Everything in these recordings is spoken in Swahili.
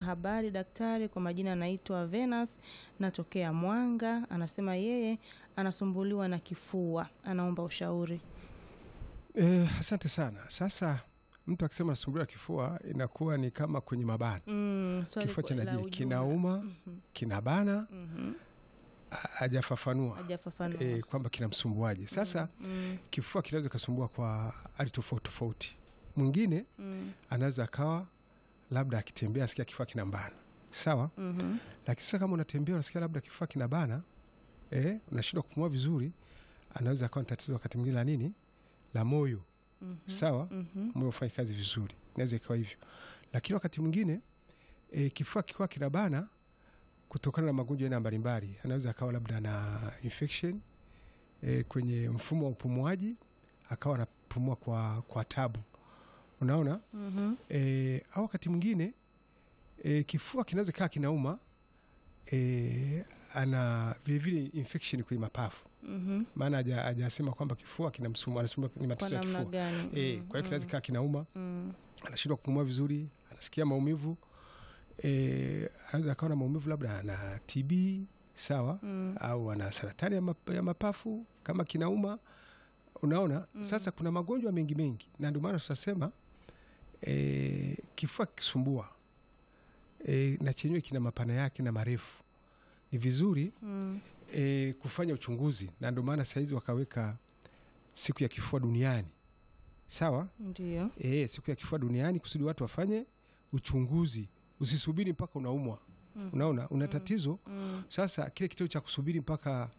habari daktari, kwa majina anaitwa Venus, natokea Mwanga. Anasema yeye anasumbuliwa na kifua, anaomba ushauri. Eh, asante sana. Sasa mtu akisema anasumbuliwa kifua inakuwa ni kama kwenye mabana, Mm, swali kifua kwa- la chanaje, ujumla. kinauma, Mhm, kinabana, mhm. ha- hajafafanua Hajafafanua. eh, kwamba kinamsumbuaje. Sasa Mm, kifua kinaweza kasumbua kwa hali tofauti tofauti. Mwingine mm, anaweza akawa labda akitembea asikia kifua kinambana, sawa. mhm, Lakini sasa kama unatembea unasikia labda kifua kinabana, eh, unashindwa kupumua vizuri, anaweza akawa ni tatizo wakati mwingine la nini, la moyo, mhm, sawa. mhm, moyo ufanye kazi vizuri, inaweza ikawa hivyo. Lakini wakati mwingine e, kifua kikiwa kinabana kutokana na magonjwa aina mbalimbali, anaweza akawa labda na infection e, kwenye mfumo wa upumuaji, akawa anapumua kwa, kwa tabu, unaona mhm, e, au wakati mwingine e, kifua kinaweza kaa kinauma e, ana vilevile infection kwenye mapafu, mhm. maana haja- hajasema kwamba kifua kinamsumbua, anasumbua ni Kwa matatizo ya namna kifua gani? e, Mm, kwa hiyo kinaweza mm, kaa kinauma mm, anashindwa kupumua vizuri, anasikia maumivu e, anaweza akawa na maumivu labda ana TB sawa, mm, au ana saratani ya, map, ya mapafu kama kinauma, unaona Mm. Sasa kuna magonjwa mengi mengi, na ndio maana tutasema e, kifua kikisumbua e, na chenyewe kina mapana yake na marefu, ni vizuri mm. e, kufanya uchunguzi, na ndio maana sahizi wakaweka siku ya kifua duniani sawa. Ndio. E, siku ya kifua duniani kusudi watu wafanye uchunguzi, usisubiri mpaka unaumwa. Mm, Unaona una tatizo mm, sasa, kile kitendo cha kusubiri mpaka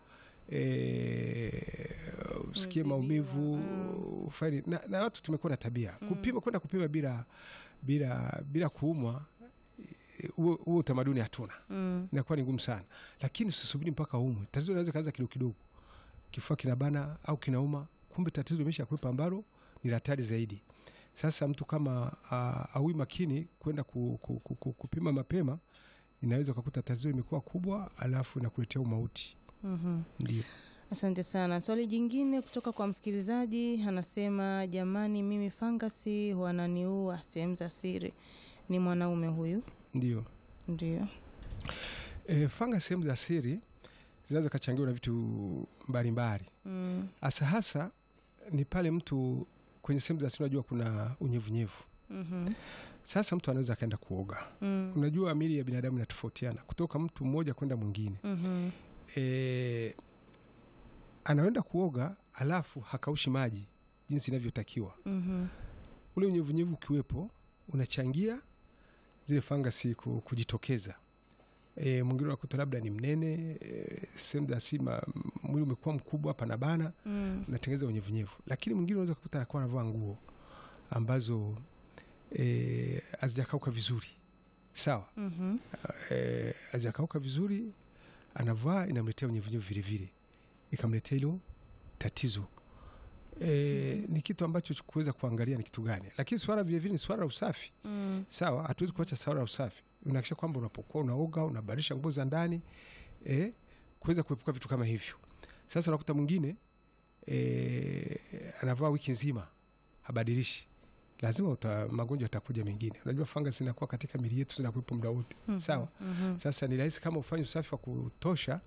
e, usikie Umezidiwa, maumivu mm. ufanye na, na watu tumekuwa na tabia Mm. kupima, kwenda kupima bila bila bila kuumwa. eh, Huo huo utamaduni hatuna, mm, inakuwa ni ngumu sana, lakini usisubiri mpaka umwe. Tatizo linaweza kaanza kidogo kidogo, kifua kinabana au kinauma, kumbe tatizo limesha kuwepa ambalo ni la hatari zaidi. Sasa mtu kama uh, aui makini kwenda ku, ku, ku, ku, kupima mapema, inaweza ukakuta tatizo limekuwa kubwa, alafu inakuletea umauti. mhm. Ndio. Asante sana. Swali jingine kutoka kwa msikilizaji anasema, jamani, mimi fangasi wananiua sehemu za siri. Ni mwanaume huyu. Ndio. Ndio. E, fanga sehemu za siri zinaweza kachangiwa na vitu mbalimbali, Mm, hasa hasa ni pale mtu kwenye sehemu za siri, unajua kuna unyevunyevu. mhm, Sasa mtu anaweza akaenda kuoga. mm, Unajua mili ya binadamu inatofautiana kutoka mtu mmoja kwenda mwingine. mhm, E, anaenda kuoga alafu hakaushi maji jinsi inavyotakiwa. mhm, Ule unyevunyevu ukiwepo unachangia zile fangasi ku- kujitokeza. E, mwingine unakuta labda ni mnene e, sehemu za sima mwili umekuwa mkubwa panabana, mm, unatengeneza unyevunyevu. Lakini mwingine unaweza kukuta anakuwa anavaa nguo ambazo e, hazijakauka vizuri, sawa mhm, eh, hajakauka vizuri, anavaa inamletea unyevunyevu vile vile, ikamletea hilo tatizo. E, ni kitu ambacho kuweza kuangalia ni kitu gani, lakini swala vile vile ni swala la usafi. mm, Sawa, hatuwezi kuacha swala la usafi. Unahakikisha kwamba unapokuwa unaoga unabadilisha nguo za ndani e, kuweza kuepuka vitu kama hivyo. Sasa unakuta mwingine e, anavaa wiki nzima habadilishi, lazima uta, magonjwa yatakuja mengine. Unajua fanga zinakuwa katika mili yetu zinakuwepo muda wote mhm, sawa. mhm, Sasa ni rahisi kama ufanye usafi wa kutosha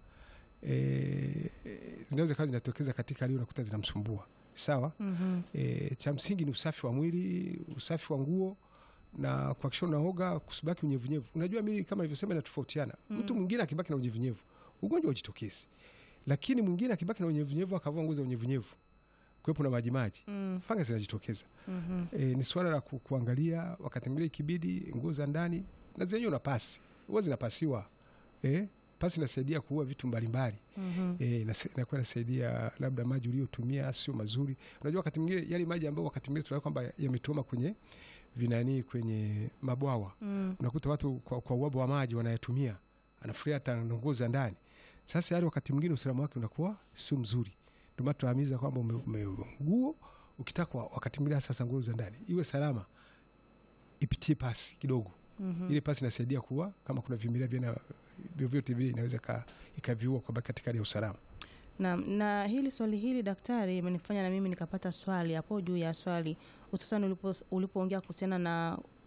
e, zinaweza kawa zinatokeza katika hali hiyo, unakuta zinamsumbua sawa. mhm, E, cha msingi ni usafi wa mwili, usafi wa nguo na kuhakikisha unaoga, kusibaki unyevunyevu. Unajua mili kama ilivyosema inatofautiana. Mm. Mtu mwingine akibaki na unyevunyevu ugonjwa ujitokezi, lakini mwingine akibaki na unyevunyevu akavua nguo za unyevunyevu, kuwepo na majimaji, mm, fanga zinajitokeza. mhm, E, ni swala la ku, kuangalia wakati mwingine ikibidi nguo za ndani na zenyewe una pasi huwa zinapasiwa. E, pasi inasaidia kuua vitu mbalimbali mhm, e, inakuwa inasaidia labda maji uliotumia sio mazuri. Unajua wakati mwingine yale maji ambayo wakati mwingine tunaona kwamba yametuama kwenye vinani kwenye mabwawa, mm, unakuta watu kwa, kwa uwabo wa maji wanayatumia, anafuria hata na nguo za ndani. Sasa yale wakati mwingine usalama wake unakuwa sio mzuri, ndio maana tunahimiza kwamba ume- ume- nguo ukitaka wa- wakati mwingine sasa nguo za ndani iwe salama, ipitie pasi kidogo. mhm. Ile pasi inasaidia kuwa kama kuna vimelea vina vyovyote vile inaweza ka- ikaviua kwa katika hali ya usalama. Na, na hili swali hili daktari imenifanya na mimi nikapata swali hapo juu ya swali hususan ulipo- ulipoongea kuhusiana na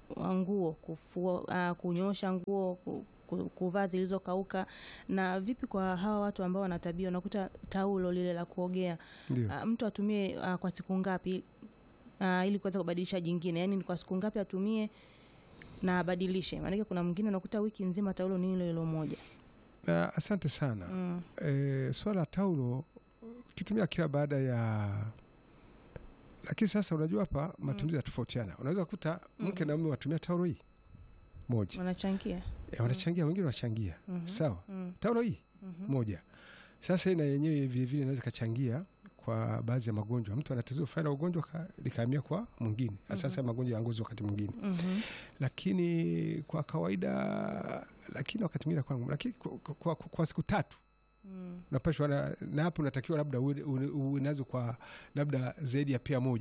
wa nguo kufua, uh, kunyosha nguo ku, ku- kuvaa zilizokauka. Na vipi kwa hawa watu ambao wana tabia, unakuta taulo lile la kuogea Ndio. uh, mtu atumie uh, kwa siku ngapi uh, ili kuweza kubadilisha jingine, yaani ni kwa siku ngapi atumie na abadilishe? Maanake kuna mwingine unakuta wiki nzima taulo ni hilo hilo moja. Ah, asante sana. Mm. E, swala la taulo ukitumia kila baada ya lakini sasa unajua hapa matumizi yatofautiana. Unaweza kukuta mke na mume watumia taulo hii moja Wanachangia. e, wanachangia wengine wanachangia Mhm. sawa, Mm. taulo hii Mhm. moja. Sasa hii na yenyewe vilevile inaweza ikachangia kwa baadhi ya magonjwa. Mtu ana tatizo fulani la ugonjwa ka- likahamia kwa mwingine, hasa magonjwa ya ngozi wakati mwingine, Mhm. lakini kwa kawaida, lakini wakati mwingine kwangu, lakini kwa, kwa, kwa, kwa siku tatu Mm. unapashwa na, na hapo unatakiwa labda uwe uwe- uwe nazo kwa labda zaidi ya pia moja